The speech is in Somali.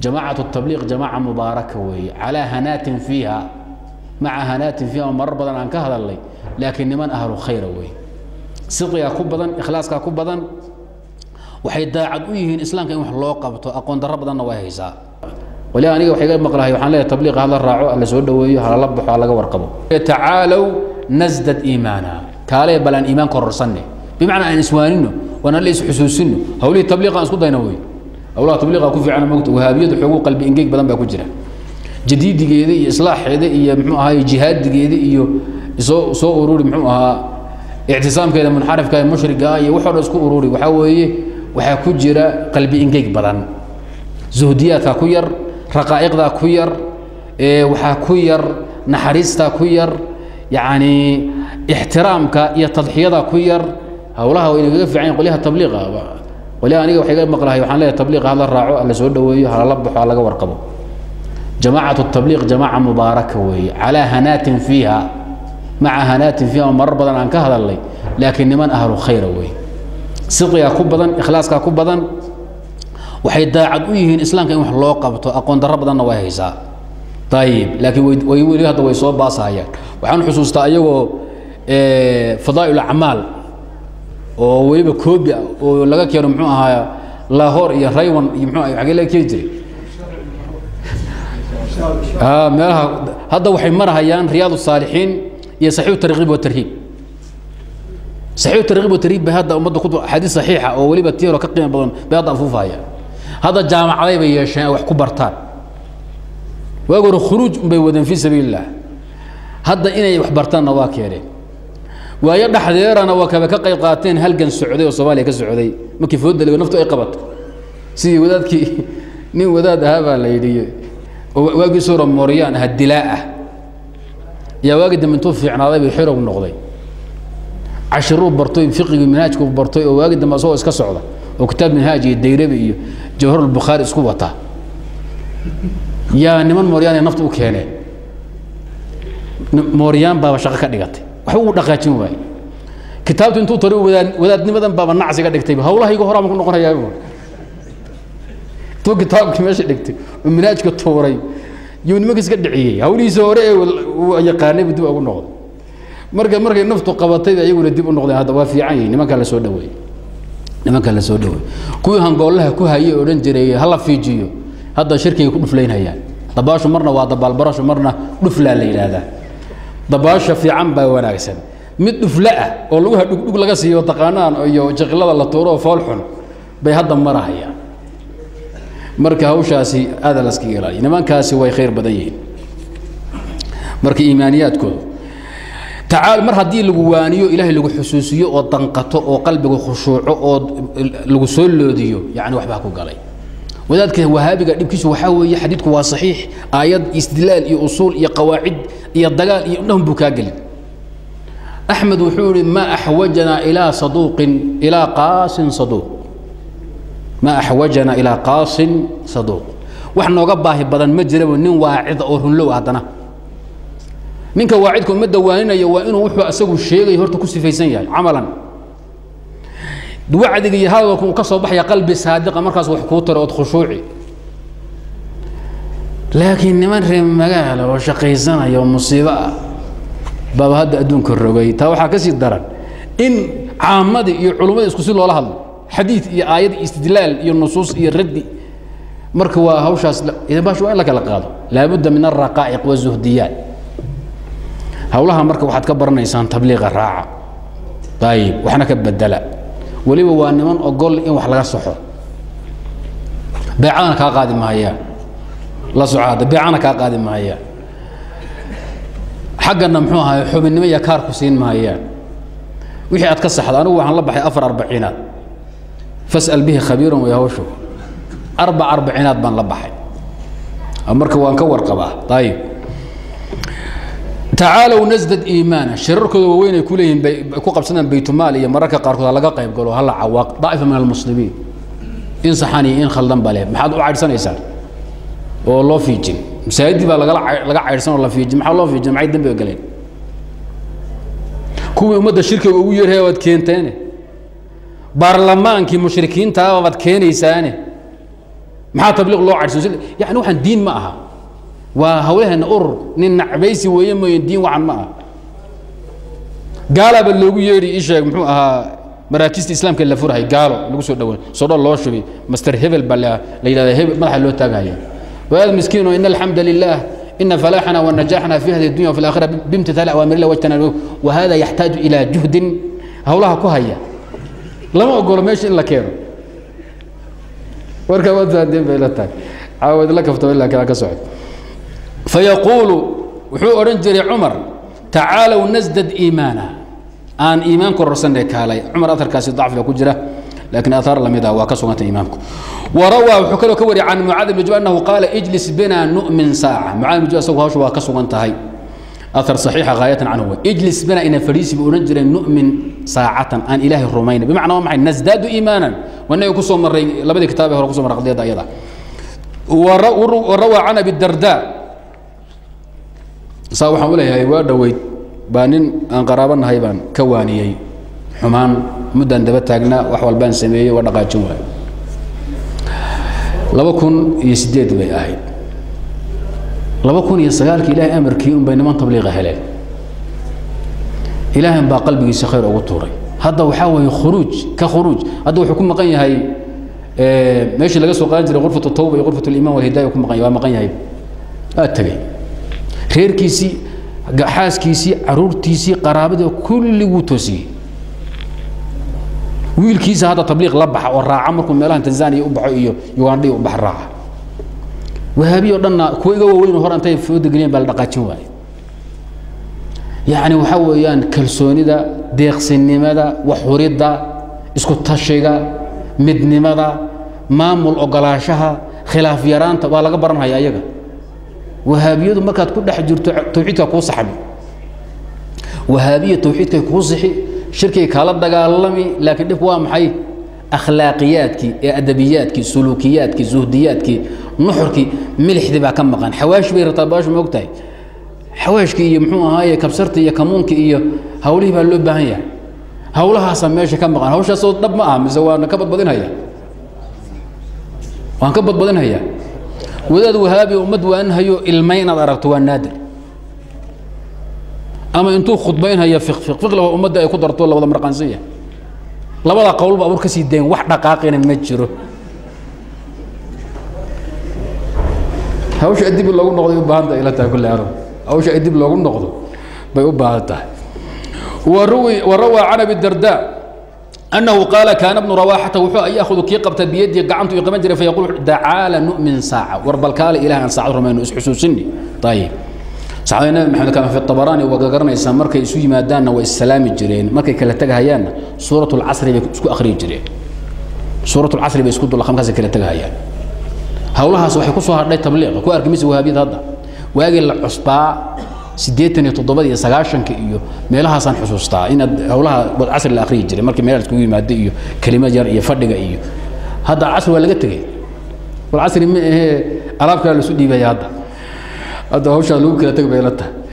jamaacaة الtabliiq jamaaca mubaaraka weeye calىa hanaatin fiiha maca hanaatin fiiha oo marar badan aan ka hadalnay laakiin niman ahlu khayra weeye sidqigaa ku badan ikhlaaskaa ku badan waxay daacad u yihiin islaamka in wax loo qabto aqoon darro badanna way haysaa wali aniga waxay ga maqlahay waxaan leeyahay tabliiqa hala raaco hala soo dhoweeyo halala baxo halaga warqabo tacaalow nasdad iimaana kaalee bal aan iimaan kororsanne bimacnaa aan iswaanino waan alla isxusuusino hawlihii tabliiqa aan isku dayna wey hawlaha tabliiqa ku fiican mogta wahaabiyadu xoogu qalbi engeeg badan baa ku jira jadiidigeeda iyo islaaxeeda iyo muxuu ahaay jihaadigeeda iyo soo soo ururi muxuu ahaa ictisaamkeeda munxarifka ee mushriga iyo waxoo dhan isku ururi waxaa weeye waxaa ku jira qalbi engeeg badan zuhdiyaadka ku yar raqaa'iqdaa ku yar waxaa ku yar naxariistaa ku yar yacni ixtiraamka iyo tadxiyada ku yar howlaha way nagaga fiican yahin qolyaha tabliiqa qolyaha aniga waxay ga maqlahay waxaan leeyahay tabliiqa hala raaco hala soo dhoweeyo halala baxo halaga warqabo jamaacaة الtabliiq jamaaca mubaaraka weeye calىa hanaatin fiiha maca hanaatin fiiha oo marar badan aan ka hadalnay laakiin niman ahlu khayra weeye sidqigaa ku badan ikhlaaskaa ku badan waxay daacad u yihiin islaamka in wax loo qabto aqoon darro badanna way haysaa ayib laakiin way weli hadda way soo baasahayaan waxaan xusuustaa ayagoo fadaa'il acmaal oo weliba koobi ah oo laga keeno muxuu ahaa lahor iyo raywan iyo mxuu agee laga keeni jiray meelaha hadda waxay marahayaan riyaad الsaalixiin iyo saxiix tarkiib watarhiib saxiix tarkiib watarhiib bay hadda ummadda ku axaadiis saxiixa oo weliba tii hore ka qiimo badan bay hadda afuufahayaan hadda jaamacaday bay yeesheen ay wax ku bartaan waagi hore khuruuj bay wadeen fii sabiil الlah hadda inay wax bartaanna waa keeneen waayo dhexdeerana waa kaba ka qayb qaateen halgan socday oo soomaaliya ka socday markii foodaligo naftu ay qabato sidii wadaadkii nin wadaad ahaa baa la yidhi waagii sura mooryaan aha dilaa ah yaa waagii dambe intuu fiicnaaday bay xirog noqday cashiruu bartoy fiqigii minhaajku bartoy oo waagii dambe asagoo iska socda oo kitaab minhaaj iyo dayrabi iyo jawharulbukhaari isku wata yaa niman mooryaan ay nafta u keeneen mooryaan baaba shaqo ka dhigatay waxba uu dhaqaajin waaye kitaabtu intuu tari wadaad wadaadnimadan baaba nacsi ga dhigtay hawlahayga horaa ma ku noqonayaa intuu kitaabkii meesha dhigtay oo minhaajka tuuray yuu nimanka iska dhiciyey hawlihiisa hore ee uu yaqaanay buu dib ugu noqday marka markay naftu qabatay ayaguna dib u noqdeen hadda waa fiican yihin nimankaa la soo dhaweeyey nimankaa la soo dhaweeyey kuwii hangoollaha ku hayay odhan jiray hala fiijiyo hadda shirkigay ku dhuflaynhayaan dabaashu marna waa dabaalbarashu marna dhuflaa la yidhaahdaa dabaasha fiican baa wanaagsan mid dhufla ah oo laguha dhugdhug laga siiyo taqaanaan iyo jaqilada la tuuro oo foolxun bay hadda marahayaan marka hawshaasi aada laskaga ilaaliya nimankaasi way khayr badan yihiin marka iimaaniyaadkooda tacaal mar haddii lagu waaniyo ilaahay lagu xusuusiyo oo danqato oo qalbiga khushuuco oo lagu soo loodiyo yacni waxbaa ku galay wadaadka wahaabiga dhibkiisu waxaa weeye xadiidku waa saxiix aayad istidlaal iyo usuul iyo qawaacid iyo dagaal iyo dhahun buu kaa gelin axmed wuxuu yihi ma axwajanaa ilaa saduuqin ilaa qaasin saduuq ma axwajana ilaa qaasin saduuq wax nooga baahi badan ma jirabo nin waacida oo runlow haddana ninka waacidka ummadda waaninaya waa inuu wuxuu asagu sheegayo horta ku sifaysan yahay camalan wacdiga iyo hadalku uu ka soo baxaya qalbi saadiqa markaas wax kuu taro ood khushuuci laakiin niman reer magaala oo shaqaysanaya oo musiibo ah baaba hadda adduunka rogay taa waxaa ka sii daran in caamadii iyo culummadii isku si loola hadlo xadiid iyo aayad iyo istidlaal iyo nusuus iyo raddi marka waa hawshaas bash waa in la kala qaado laabudda min alraqaa'iq wazuhdiyaat hawlaha marka waxaad ka baranaysaan tabliiqa raaca ayib waxna ka bedela weliba waa niman ogol in wax laga soxo beecadana kaa qaadi maayaan la soco hadda beecana kaa qaadi maayaan xaggana muxuu ahaay xubinnimo iyo kaar ku siin maayaan wixii aad ka saxda anigu waxaan la baxay afar arbaciinaad fas'al bihi khabiiran way hawshu arbac arbaciinaad baan la baxay marka waan ka warqabaa ayib tacaalow nasdad iimaana shirarkooda waaweyn ay ku leeyihiin bay ku qabsadaan baytumaal iyo mararka qaarkood ha laga qayb galo hala cawaaq daa'ifa min almuslimiin in saxan iyo in khaldan ba leh maxaad u caydhsanaysaan oo loo fiijin masaajidii baa lagala laga caydhsan oo la fiijin maxaa loo fiijin maxay dambiga galeen kuwii ummadda shirkiga ugu yeerhaya waad keenteene baarlamaankii mushrikiintaaba baad keenaysaane maxaa tabliiq loo cadhsiyo yani waxaan diin ma aha waa hawlaheena urur nin nacbaysi weeye mooye diin waxan ma aha gaalaaba loogu yeedhi ii sheeg muxuu ahaa maraakista islaamka la furahay gaalo lagu soo dhawaan sodho loo shubay master hebel baa la yidhahda hebel madaxa loo taagahaya وهذا مسكين إن الحمد لله إن فلاحنا ونجاحنا في هذه الدنيا وفي الآخرة بامتثال أوامر الله واجتناب وهذا يحتاج إلى جهد هولها كهيا لما أقول ماشي إلا كيرو وركا وذا دين بيلتك عاود لك فتو إلا كذا كسعد فيقول وحو أرنجري عمر تعالوا نزدد إيمانا آن إيمانكم رسلنا كالي عمر أثر كاسي ضعف لو كجرة لكن اثار لم يدع وكسوة امامكم وروى وحكى له كوري عن معاذ بن جبل انه قال اجلس بنا نؤمن ساعه معاذ بن جبل سوى هوش وكسوة انتهي اثر صحيح غايه عنه اجلس بنا ان فريس بأنجر نؤمن ساعه ان اله الرومين بمعنى ما نزداد ايمانا وانه يكسو مر لبدي كتابه هو كسو مر قضيه ايضا وروى عن ابي الدرداء صاحب حولها waa dhaweyd baa nin aan qaraabanahay baan ka waaniyey xumaan muddaan daba taagnaa wax walbaan sameeyey waa dhaqaajin waayo laba kun iyo sideed bay ahayd laba kun iyo sagaalkii ilaahay amarkii unbay niman tabliiqa heleen ilaahan baa qalbigiisa khayr ugu tuuray hadda waxaa weeye khuruuj ka khuruuj hadda wuxuu ku maqan yahay meeshii laga soo qaadan jiray qurfatu tawba iyo qurfatu liiman walhidaaya ku maqan yahay waa maqan yahay waa tegey reerkiisii xaaskiisii caruurtiisii qaraabadii kulli wuu toosiyey wiilkiisa hadda tabliiq la baxa oo raaca markuu meelahan tanzania u baxo iyo ugandha u bax raaca wahaabiy o dhanna kuwa iga waaweyn hor intay fooda geliyeen baa la dhaqaajin waaye yacni waxaa weeyaan kalsoonida deeqsinimada waxhuridda isku tashiga midnimada maamul ogolaanshaha khilaaf yaraanta waa laga baranhaya ayaga wahaabiyadu markaad ku dhex jirto tawxiidka kuu saxbi wahaabiya tawxiidkay kuu sixi shirkay kaala dagaalami laakiin dhibku waa maxay akhlaaqiyaadkii ee adabiyaadkii suluukiyaadkii zuhdiyaadkii nuxurkii milixdii baa ka maqan xawaashi bay rabtaa baashu ma ogtahay xawaashkii iyo muxuu ahaaye kabsartii iyo kamuunkii iyo hawlihii baa loo baahan yahay hawlahaasaa meesha ka maqan hawshaasoo dhab ma ah mise waan ka badbadinhaya waan ka badbadinhayaa wadaad wahaabi ummad waanhayo ilmay inaad aragto waa naadir ama intuu khudbaynhaya fiqfiqfiqlaba ummadda ay ku darto labada marqaansiya labada qowlba abur ka sii dayn wax dhaqaaqina ma jiro hawsha dib loogu noqday u baahan tahay ila tahay kulle arab hawsha dib loogu noqdo bay u baahan tahay وروي وروى عن ابي الدرداء انه قال كان ابن رواحه وحو ياخذ كي قبت بيدي قعنته يقمن جري فيقول تعال نؤمن ساعه ورب الكال اله ان ساعه رمين حسوسني طيب saxaabada maxamed kama fi tabaraani waa garanaysaa markay isu yimaadaanna way islaami jireen markay kala tagahayaanna suuratul casri bay isku akhriyi jireen suuratul casri bay isku dulaqamkaas kala tagahayaan hawlahaas waxay ku soo hadhay tabliiq ku arki mise wahaabiyada hadda waagii la cusbaa siddeetan iyo toddobada iyo sagaashanka iyo meelahaasaan xusuustaa inaad hawlaha casri la akhriyi jiray markii meelaha iskugu yimaada iyo kelimad yar iyo fadhiga iyo hadda casri waa laga tegey wal casri ma ahee alaab kale lasu dhiibaya hadda hadda hawshaa lagu kala teg bay la tahay